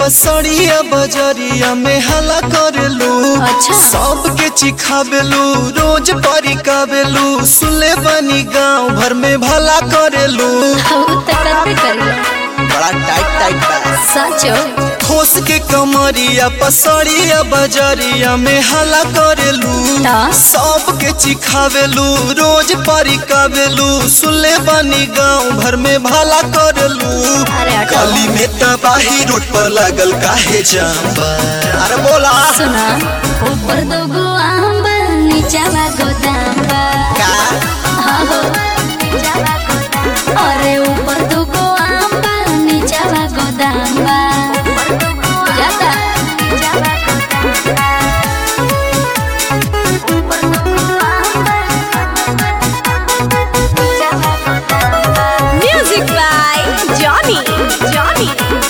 पसड़िया बजरिया में हला करेलू अच्छा। सबके चिखाबेलू रोज परिकाबेलू सुले बनी गांव भर में भला करेलू हऊ त करबे करिया बड़ा टाइट टाइट बा सचो ठोस के कमरिया पसड़िया बजरिया में हला करेलू ता? सबके चिखावेलू रोज परिकावेलू सुले बनी गांव भर में भला करेलू अरे हटो। गली में तबाही रोड पर लागल काहे जाम बा अरे बोला सुना ऊपर दो गो आम बा नीचावा गोदाम बा का हाँ हो अरे ऊपर दो गो आम बा नीचावा गोदाम बा जाता Music by Johnny. Johnny.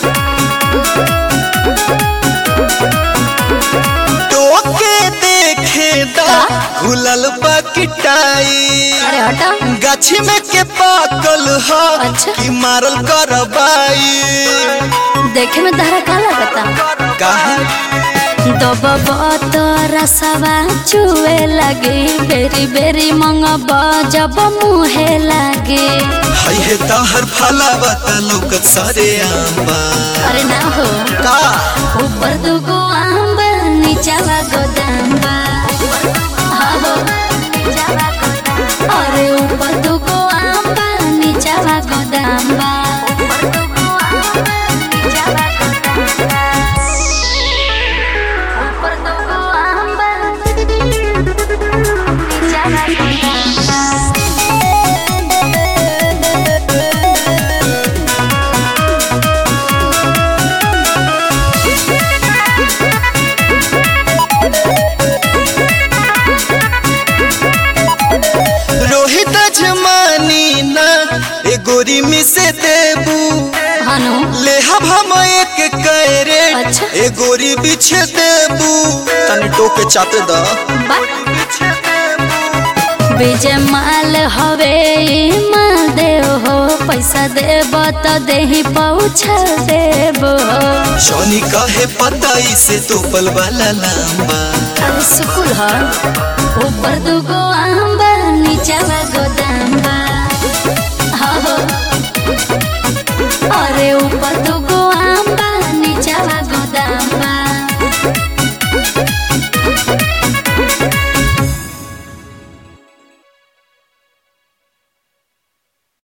टोके देखे दा घुलल बा किटाई अरे हटा गाछी में के पाकल ह अच्छा। कि मारल करबाई देखे में तहरा का लगता काहे दबब तो रसवा चुए लगे बेरी बेरी मंगब जब मुहे लगे हई हे तहर फलावा त लौकत सारे आंबा अरे ना हो का ऊपर दुगो आम बा नीचावा गोदाम बा हाँ हो। अरे ऊपर दुगो आम बा नीचावा गोदाम बा ऊपर दुगो आम बा नीचावा गोदाम बा रोहित जमानी ना ए गोरी में से देबू हनु लेहब हम एक कैरे अच्छा। ए गोरी बिछे देबू तनी टोके चाते द विजय माल हवे ई माल देव हो पैसा देब तो देही पहुँचा देब हो जॉनी कहे पता इसे तो पल वाला लांबा अरे सुकुल हो ऊपर दुगो आम बा नीचावा गोदाम बा